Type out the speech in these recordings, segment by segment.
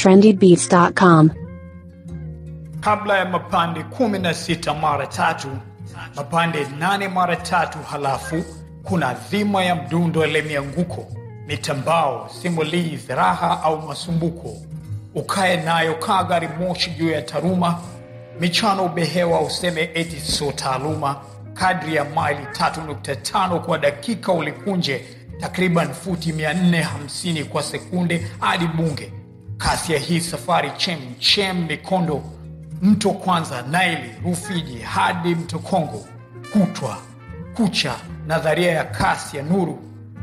trendybeats.com. kabla ya mapande kumi na sita mara tatu mapande nane mara tatu halafu kuna dhima ya mdundo le mianguko mitambao simulizi raha au masumbuko ukae nayo kaa gari moshi juu ya taruma michano ubehewa useme eti so taaluma kadri ya maili 3.5 kwa dakika ulikunje takriban futi 450 kwa sekunde hadi bunge kasi ya hii safari chem chem mikondo mto kwanza naili rufiji hadi mto kongo kutwa kucha nadharia ya kasi ya nuru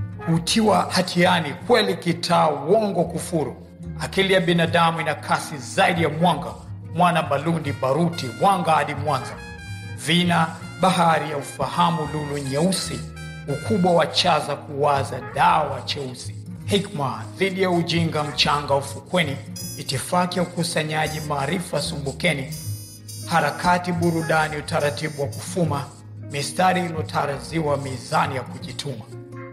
hutiwa hatiani kweli kitaa uongo kufuru akili ya binadamu ina kasi zaidi ya mwanga mwana balundi baruti wanga hadi mwanza vina bahari ya ufahamu lulu nyeusi ukubwa wa chaza kuwaza dawa cheusi hikma dhidi ya ujinga mchanga ufukweni itifaki ya ukusanyaji maarifa sumbukeni harakati burudani utaratibu wa kufuma mistari iliyotaraziwa mizani ya kujituma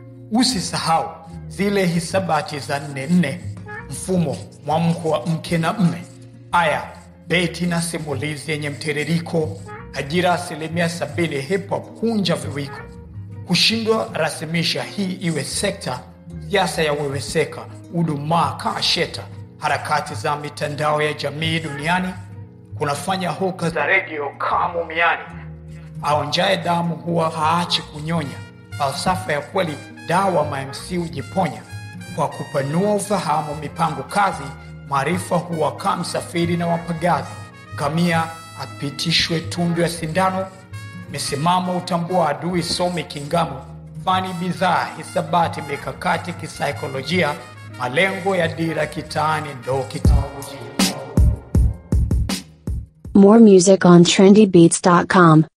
usisahau zile hisabati za nne nne mfumo mwamko wa mke na mme aya beti na simulizi yenye mtiririko ajira asilimia sabini hip hop kunja viwiko kushindwa rasimisha hii iwe sekta siasa ya weweseka udumaa kaa sheta harakati za mitandao ya jamii duniani kunafanya hoka za redio kaa mumiani aonjaye damu huwa haachi kunyonya falsafa ya kweli dawa mamc hujiponya kwa kupanua ufahamu mipango kazi maarifa huwa kaa msafiri na wapagazi ngamia apitishwe tundu ya sindano misimamo utambua adui somi kingamo fani bidhaa hisabati mikakati kisaikolojia malengo ya dira kitaani ndo kitaolojia More music on trendybeats.com.